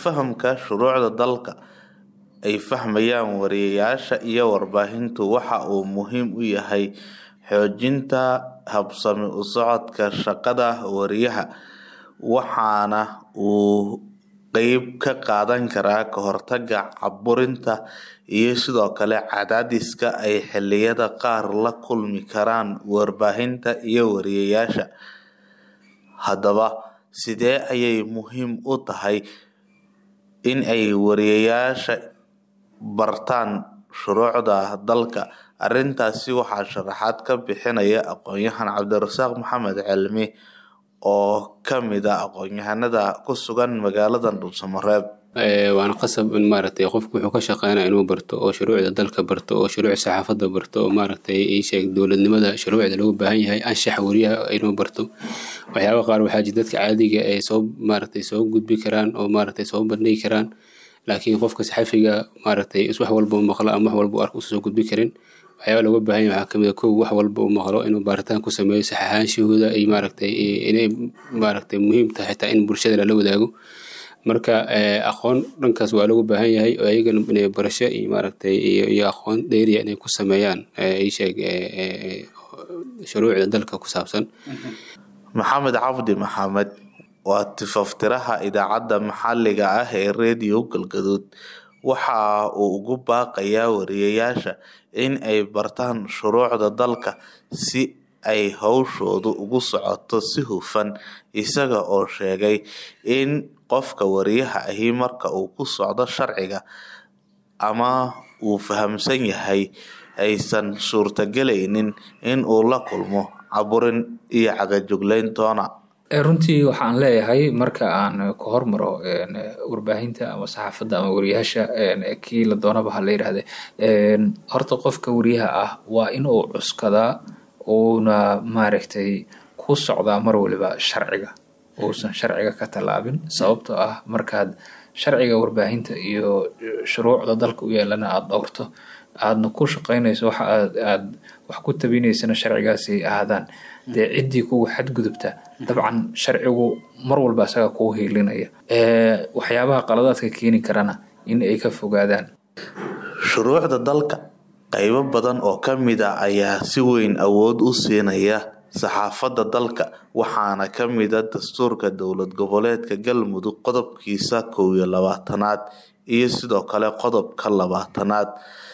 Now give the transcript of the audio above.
fahamka shuruucda dalka ay fahmayaan wariyeyaasha iyo warbaahintu waxa uu muhiim u yahay xoojinta habsami u socodka shaqada wariyaha waxaana uu qeyb ka qaadan karaa ka hortaga caburinta iyo sidoo kale cadaadiska ay xiliyada qaar la kulmi karaan warbaahinta iyo wariyeyaasha haddaba sidee ayay muhiim u tahay in ay wariyeyaasha bartaan shuruucda dalka arintaasi waxaa sharaxaad ka bixinaya aqoon-yahan cabdirasaaq maxamed cilmi oo kamid a aqoon-yahanada ku sugan magaalada dhuusamareeb waana qasab in maaragtay qofku wuxuu ka shaqeynaya inuu barto oo shuruucda dalka barto oo shuruuc saxaafadda barto oo maaragtay isheeg dowladnimada shuruucda loogu baahan yahay anshax wariyaha inuu barto waxyaaba qaar waxaa jira dadka caadiga ay soo maaragtay soo gudbi karaan oo maaragtay soo bandhigi karaan laakiin qofka saxafiga maaragtay is wax walba u maqlo ama wax walba u arko usa soo gudbi karin waxyaaba looga baahan yahay waxaa kamid a kow wax walba u maqlo inuu baaritaan ku sameeyo saxaxaanshahooda ay maaragtay inay maaragtay muhiim tahay xitaa in bulshada lala wadaago marka aqoon dhankaas waa loogu baahan yahay oo ayagana inay barasho iyo maaragtay iyo aqoon dheeriya inay ku sameeyaan isheeg shuruucda dalka ku saabsan maxamed cabdi maxamed waa tifaftiraha idaacadda maxaliga ah ee radio galgaduud waxa uu ugu baaqayaa wariyeyaasha in ay bartaan shuruucda dalka si ay howshoodu ugu socoto si hufan isaga oo sheegay in qofka wariyaha ahi marka uu ku socdo sharciga ama uu fahamsan yahay aysan suurtagelaynin in uu la kulmo caburin iyo cagajuglayn toona runtii waxaan leeyahay marka aan ka hormaro warbaahinta ama saxaafadda ama wariyaasha kii la doonaba ha la yidhaahde horta qofka wariyaha ah waa in uu cuskadaa uuna maaragtay ku socdaa mar waliba sharciga uusan sharciga ka tallaabin sababtoo ah markaad sharciga warbaahinta iyo shuruucda dalka u yeelana aada dhowrto aadna ku shaqaynayso waxa aad aad wax ku tabinaysana sharcigaasi ahaadaan dee ciddii kuwa xadgudubta dabcan sharcigu mar walba isaga kuu hiilinaya waxyaabaha qaladaadka keeni karana in ay ka fogaadaan shuruucda dalka qaybo badan oo ka mid a ayaa si weyn awood u siinaya saxaafadda dalka waxaana ka mid a dastuurka dowlad goboleedka galmudug qodobkiisa kow iyo labaatanaad iyo sidoo kale qodobka labaatanaad